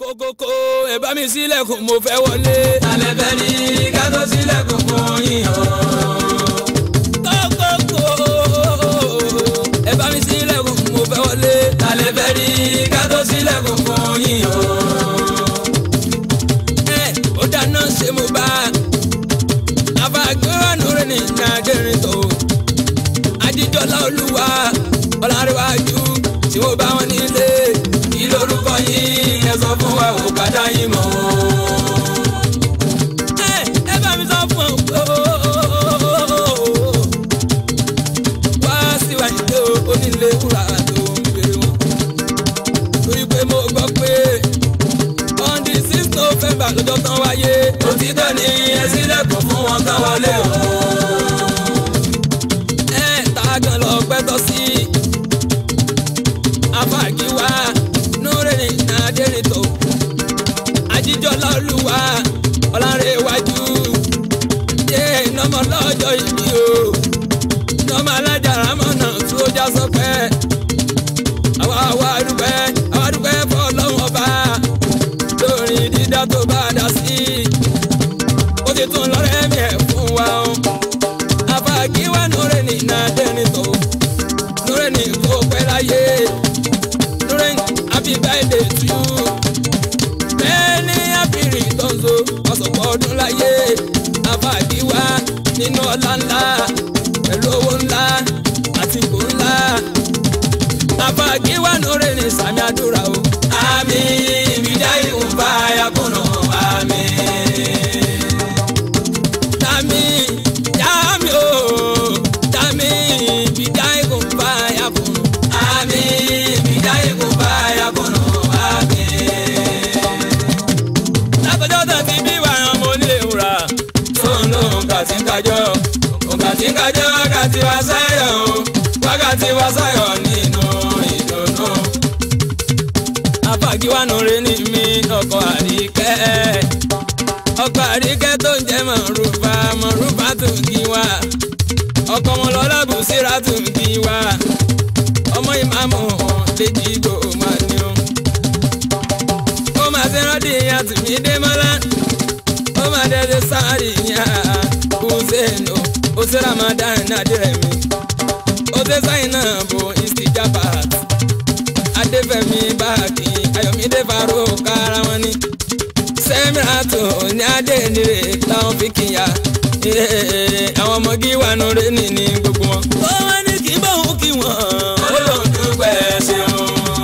kókókó ẹ bá mi sílẹ̀kùn mo fẹ́ wọlé. alẹ́ fẹ́ rí ká tó sílẹ̀kùn fún yín o. kókókó ẹ bá mi sílẹ̀kùn mo fẹ́ wọlé. alẹ́ fẹ́ rí ká tó sílẹ̀kùn fún yín o. ẹ ó dáná ṣe mo bá àfàgbéwánu rẹ̀ ní nàìjíríà tó ajíjọlá olúwa ọlárẹ̀wájú tí mo bá wọn nílé kí lorúkọ yín ẹ sọ fún wa ò ká dá yín mọ̀ o. ẹ ẹ bá mi sọ fún ọ wá síwájú tó onílé wúrà tó ń gbèrè wọn torí pé mo gbọ́ pé on the six november lọ́jọ́ tán wáyé òtítọ́ ni ẹ sílẹ̀kùn fún wọn ká wọlé o. ẹ tààgàn lọ pẹ́tọ́ sí afáàgíwá núrẹ́ni nàdẹ́rìntò ajíjọlá olúwa ọ̀làrẹ̀wájú jẹ́ ìnáwó lọ́jọ́ ìbí o ìnáwó alájàrá mọ̀nà tí ó já sọpẹ́ àwa àwa dúpẹ́ àwa dúpẹ́ fọlọ́wọ́n ọba lórí dídá tó bá dá sí ó ti tún lọ́rẹ́ mi ẹ̀ fún wa o afagiwa nure ni na deni to nure ni ko pẹ́ láyé nure happy birthday to you bẹ́ẹ̀ni abiri tonzo ọsọpọ ọdún láyé afagiwa nínú ọlá ńlá pẹ̀lú owó ńlá àti ipò ńlá afagiwa nure ni sami àdúrà o àmì ìbídá ìhùn bá yakùnà àmì. tami yami o tami bidá ikùn bá yà fún un. àmì ìbídá ìhùn bá yakùnà àmì. látọjọ́ tó ti bí wà hàn mo nílé wúrà. tóun ló ń kà sí kájọ́ òǹkà tí kájọ́ wákàtí wá sáyọ̀ o wákàtí wá sáyọ̀ nínú ìdùnnú. afágiwánu rẹ ní mi ọkọ àríkẹ́. ọkọ àríkẹ́ tó ń jẹ́ mọ̀rúfà mọ̀rúfà tó ń kí wa. ọkọ ọmọlọ́lá bùsírà tó ń kí wa. ọmọ ìmáàmù lèjì gbò máa ní o. ó máa ṣe rántí ìyá tìmí dé mọ́lá. ó máa dẹ́sẹ̀ sáré ìyá hussein o. ó ṣe ramadan nàdírẹ̀ mi. ó ṣe sáyìn náà bo istijabat adéfẹ́mi báàkì ayọ̀mídé faro kára wọn ni sẹ́mìràtò ní adé nire táwọn fi kíyà àwọn ọmọ gíwà nure ní ní gbogbo wọn. ó wá ní kí bóun kí wọn. ó lóun dúpẹ́ ṣeun.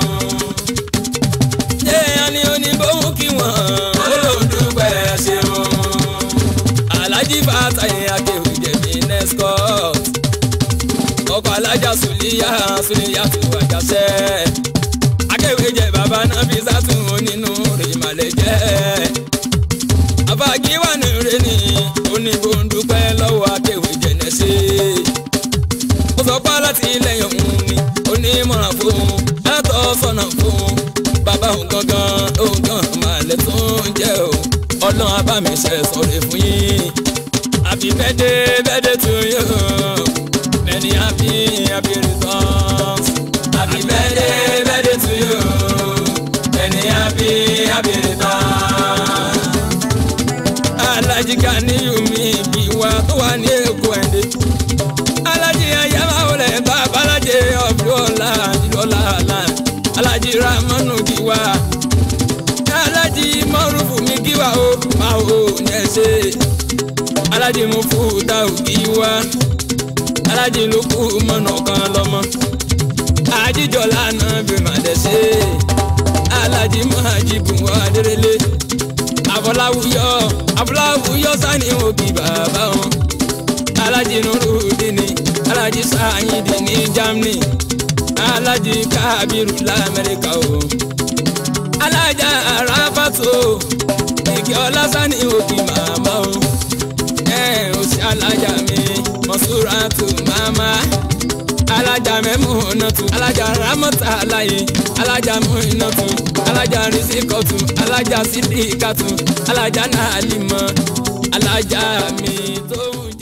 ṣé ẹni oní bóun kí wọn. ó lóun dúpẹ́ ṣeun. alhaji fatayi akéwì jẹ̀bi nescott ọkọ̀ alájà sùlíyà sùlíyà tó wájàṣẹ́ akéwì jẹ bàbá náà fi sátún onínú rèmàlẹ̀ jẹ́ àfàgíwà ní rẹ ní oníbòǹdùpẹ́ lọ́wọ́ akéwì jẹ̀nẹ́sẹ̀ ó sọ pé láti lẹ́yìn òun ni onímọ̀ràn fún látọ̀ sọ̀nà fún bàbá òun gangan òun gan màlẹ̀ tó ń jẹ́ o ọlọ́run abámiṣẹ́ sọ̀rọ̀ fún yín happy birthday birthday to you many happy happy returns happy birthday birthday to you. many happy happy returns. alájí Ganiyu mi bí wa tó wà ní èkó ẹ̀dẹ́ alájí ayáwá olè bàbá alájí ọ̀bùrọ̀lá ìlọ́lá àlá alájí ramanu kí wa alájí mọ́rùfù mi kí wa ó máa ò ní ẹsẹ̀ alájí mufuta ò kí wa alájí lukú mọ́nà kan lọ́mọ àjíjọ́lá náà bí màdẹ́sẹ̀ alájí májìbù adérélé afọláwùyọ afọláwùyọ sani òbí bàbá wọn alájí nurudini alájí sáyidi ní germany alájí kábírù lamẹríkà o alájà aráfàtò ìkí ọlásánì òbí màmá o ẹ ò sí alájà mi mọ̀súrátù màmá alájà mẹ́múnátù alájà rámọ́tà aláyé alájà múnátù alájà rìsíkọ̀tù alájà sídìkàtù alájà nàálímọ̀ alájà mi tó ń jẹ́.